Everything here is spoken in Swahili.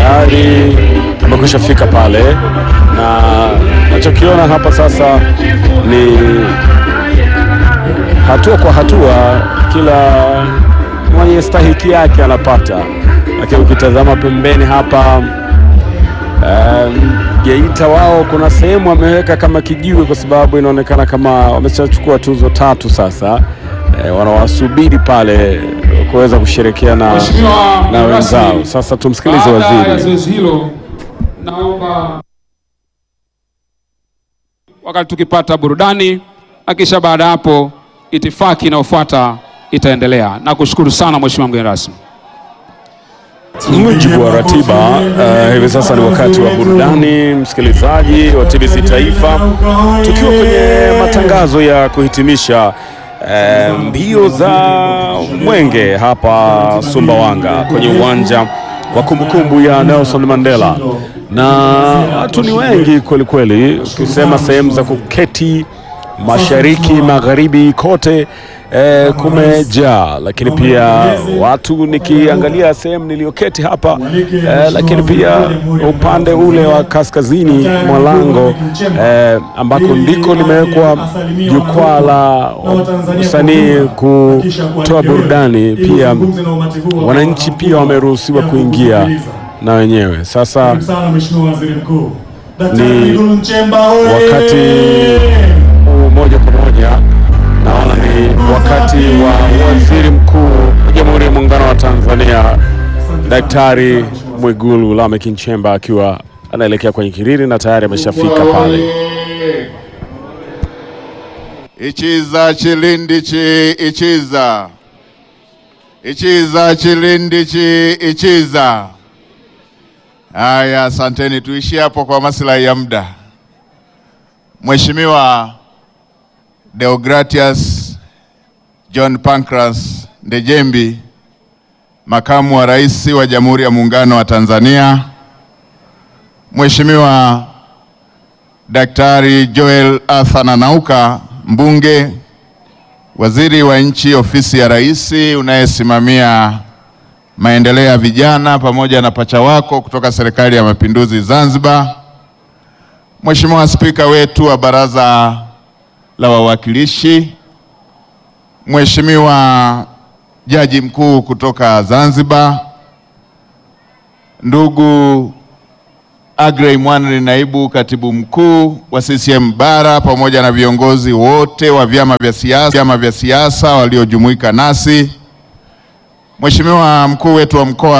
tayari amekwisha fika pale, na nachokiona hapa sasa ni hatua kwa hatua, kila mwenye stahiki yake anapata, lakini ukitazama pembeni hapa um, Geita wao kuna sehemu wameweka kama kijiwe, kwa sababu inaonekana kama wameshachukua tuzo tatu sasa. E, wanawasubiri pale kuweza kusherekea na, Mheshimiwa na wenzao. rasmi, Sasa tumsikilize Baada ya waziri. zoezi hilo, naomba wakati tukipata burudani na kisha baada ya hapo itifaki inayofuata itaendelea. Nakushukuru sana Mheshimiwa mgeni rasmi. Mujibu wa ratiba uh, hivi sasa ni wakati wa burudani, msikilizaji wa TBC Taifa, tukiwa kwenye matangazo ya kuhitimisha uh, mbio za mwenge hapa Sumbawanga kwenye uwanja wa kumbukumbu ya Nelson Mandela, na watu ni wengi kweli kweli, ukisema sehemu za kuketi mashariki, magharibi, kote eh, kumejaa, lakini pia watu nikiangalia sehemu niliyoketi hapa eh, lakini pia upande ule wa kaskazini mwa lango eh, ambako ndiko limewekwa jukwaa la usanii kutoa burudani, pia wananchi pia wameruhusiwa kuingia na wenyewe. Sasa sana Mheshimiwa Waziri Mkuu. Daktari Ni Mwigulu Nchemba oye! wakati huu moja kwa moja naona ni wakati wa waziri mkuu wa Jamhuri ya Muungano wa Tanzania Daktari Mwigulu Lameck Nchemba akiwa anaelekea kwenye kiriri na tayari ameshafika pale. Ichiza chilindi chi ichiza ichiza chilindi chi ichiza. Haya, asanteni, tuishie hapo kwa maslahi ya muda. Mheshimiwa Deogratias John Pancras Ndejembi, makamu wa rais wa Jamhuri ya Muungano wa Tanzania, Mheshimiwa Daktari Joel Arthur Nanauka, mbunge, waziri wa nchi ofisi ya rais unayesimamia maendeleo ya vijana, pamoja na pacha wako kutoka serikali ya mapinduzi Zanzibar, Mheshimiwa spika wetu wa baraza la wawakilishi, Mheshimiwa jaji mkuu kutoka Zanzibar, ndugu Agrey Mwanri, naibu katibu mkuu wa CCM Bara, pamoja na viongozi wote wa vyama vya siasa vyama vya siasa waliojumuika nasi, Mheshimiwa mkuu wetu wa mkoa